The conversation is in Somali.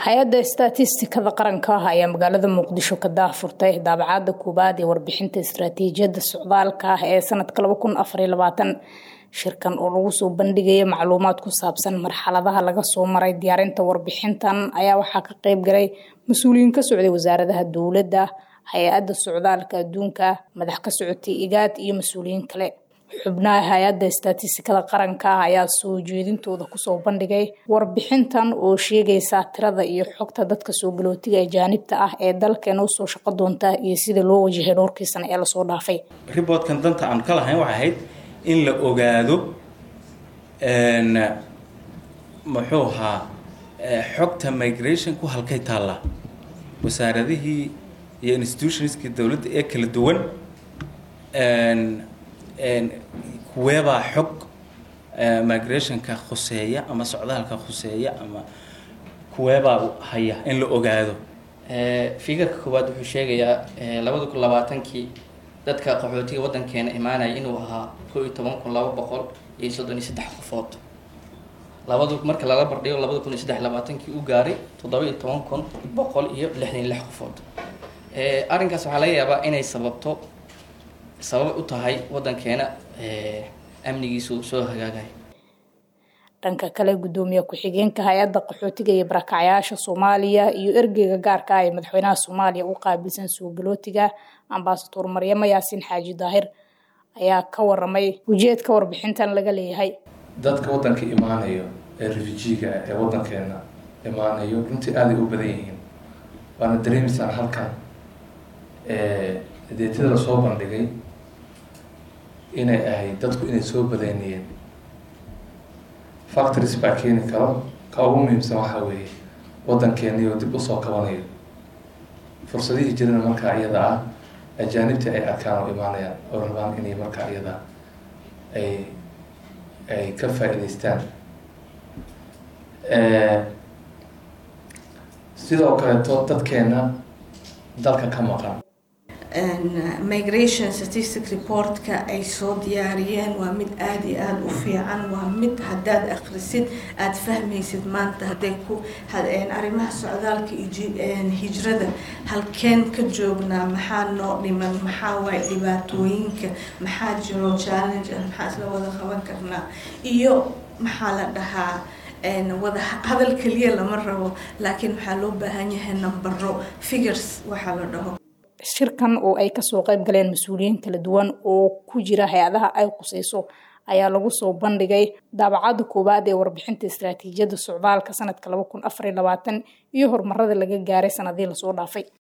hay-adda istatistikada qaranka ah ayaa magaalada muqdisho ka daahfurtay daabacada koowaad ee warbixinta istaraatiijiyadda socdaalka ah ee sanadka shirkan oo lagu soo bandhigaya macluumaad ku saabsan marxaladaha laga soo maray diyaarinta warbixintan ayaa waxaa ka qeyb galay mas-uuliyiin ka socday wasaaradaha dowladda hay-adda socdaalka adduunka madax ka socotay igaad iyo mas-uuliyiin kale xubnaha hay-adda istatistikada qaranka ah ayaa soo jeedintooda kusoo bandhigay warbixintan oo sheegaysa tirada iyo xogta dadka soo galootiga ajaanibta ah ee dalkeena usoo shaqo doonta iyo sida loo wajahay dhowrkii sano ee lasoo dhaafay riboodkan danta aan ka lahayn waxay ahayd in la ogaado muxuu ahaa xogta migrationku halkay taallaa wasaaradihii iyo institutionskii dowladda ee kala duwan kuweebaa xog migrationka khuseeya ama socdaalka khuseeya ama kuweebaa haya in la ogaado figarka koowaad wuxuu sheegayaa labada kun labaatankii dadka qaxootiga waddankeena imaanaya inuu ahaa koo iyo toban kun laba boqol iyo soddon iyo saddex qofood labadu marka lala bardhigo labada kun iyo saddex labaatankii u gaaray toddoba iyo toban kun boqol iyo lixdan iyo lix qofood arrinkaas waxaa laga yaabaa inay sababto sabab u tahay waddankeena amnigiisu soo hagaagay dhanka kale gudoomiye ku-xigeenka hay-adda qaxootiga iyo barakacyaasha soomaaliya iyo ergeyga gaarka ah ee madaxweynaha soomaaliya u qaabilsan soo galootiga ambasador maryamo yaasiin xaaji daahir ayaa ka waramay ujeedka warbixintan laga leeyahay dadka waddanka imaanayo ee refujiga ee waddankeena imaanayo runtii aaday u badan yihiin waana dareemaysaan halkan deetada lasoo bandhigay inay ahayd dadku inay soo badanayeen factories baa keeni karo ka ugu muhiimsan waxaa weeye waddankeeniyo dib usoo kabanayo fursadihii jirana markaa iyada ah ajaanibta ay arkaan oo imaanayaan oo rabaan inay markaa iyada ay ay ka faa-iideystaan sidoo kaleeto dadkeena dalka ka maqan migration statistic reportka ay soo diyaariyeen waa mid aada iyo aada u fiican waa mid haddaad akhrisid aada fahmaysid maanta hadday ku arrimaha socdaalka hijrada halkeen ka joognaa maxaa noo dhiman maxaa waay dhibaatooyinka maxaa jiro challenge ah maxaa isla wada qaban karnaa iyo maxaa la dhahaa wada hadal keliya lama rabo laakiin waxaa loo baahan yahay nambaro figures waxaa la dhaho shirkan oo ay kasoo qayb galeen mas-uuliyiin kala duwan oo ku jira hay-adaha ay quseyso ayaa lagu soo bandhigay daabacada koowaad ee warbixinta istaraatiijiyadda socdaalka sanadka laba kun afar iyo labaatan iyo horumarada laga gaaray sanadii lasoo dhaafay